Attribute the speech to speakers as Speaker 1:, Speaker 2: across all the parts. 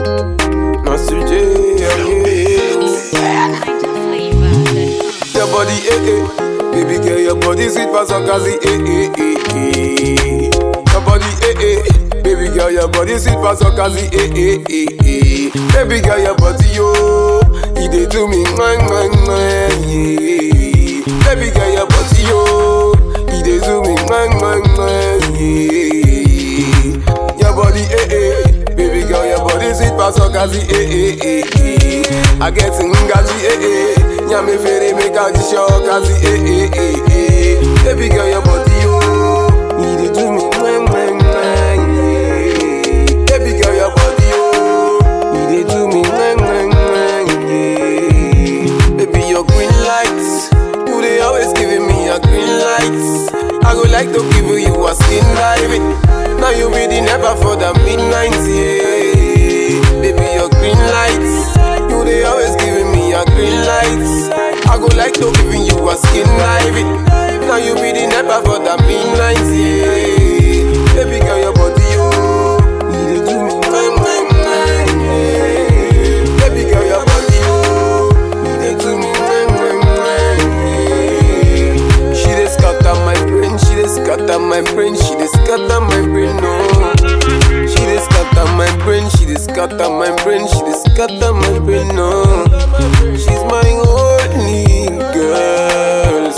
Speaker 1: Master J, yeah, yeah. Your body, eh, eh. Baby girl, your body sweet for some crazy, eh, eh, eh, eh. Your body, eh, eh. Baby girl, your body sweet for some crazy, eh, eh, eh, eh. Baby girl, your body, yo, you dey do me, mwah, mwah, mwah, yeah. Baby girl, your body, yo, you dey do me, mwah, mwah, mwah, yeah. Your body, eh, eh. Baby girl, your body sweet for some crazy, eh, eh, eh, eh. I get ngaji, eh, eh. Nyame fere make a show cause eh eh eh eh Baby girl your body yo You dey do me mwah mwah mwah yeah Baby girl your body yo You dey do me mwah mwah mwah yeah Baby your green lights You dey always giving me a green light I go like to give you a skin diving Now you be the never for the midnight yeah Baby your green lights You dey always giving me a green light I go like to giving you a skin diving Now you be the never for the midnight yeah Baby girl your body yo You dey do me mwah mwah mwah yeah Baby girl your body yo You dey do me mwah mwah mwah yeah She dey scatter my brain She dey scatter my brain She dey scatter my brain no She dey scatter my brain She dey scatter my brain She dey scatter my brain no She's my only girl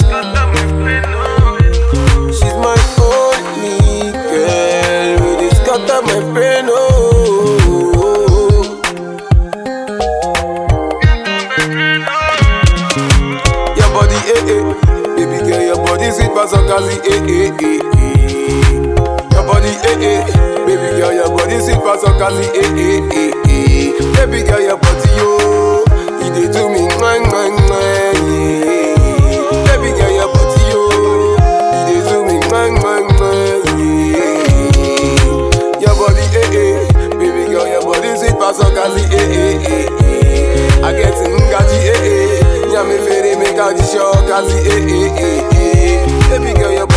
Speaker 1: She's my only girl Who dey scatter my brain oh Your body, eh, eh. Baby girl, your body sweet for some crazy, eh, eh, eh, eh. Your body, eh, eh. Baby girl, your body sweet for some crazy, eh, eh, eh, eh. Baby girl, your body, yo. You dey do me, mwah, mwah, mwah, yeah. Baby girl, your body, yo. You dey do me, mwah, mwah, mwah, yeah. Your body, eh, eh. Baby girl, your body sweet for some crazy, eh, eh, eh, eh. I get ngaji, eh, eh. Nyame fere make a show crazy, eh, eh, eh, eh. Baby girl, your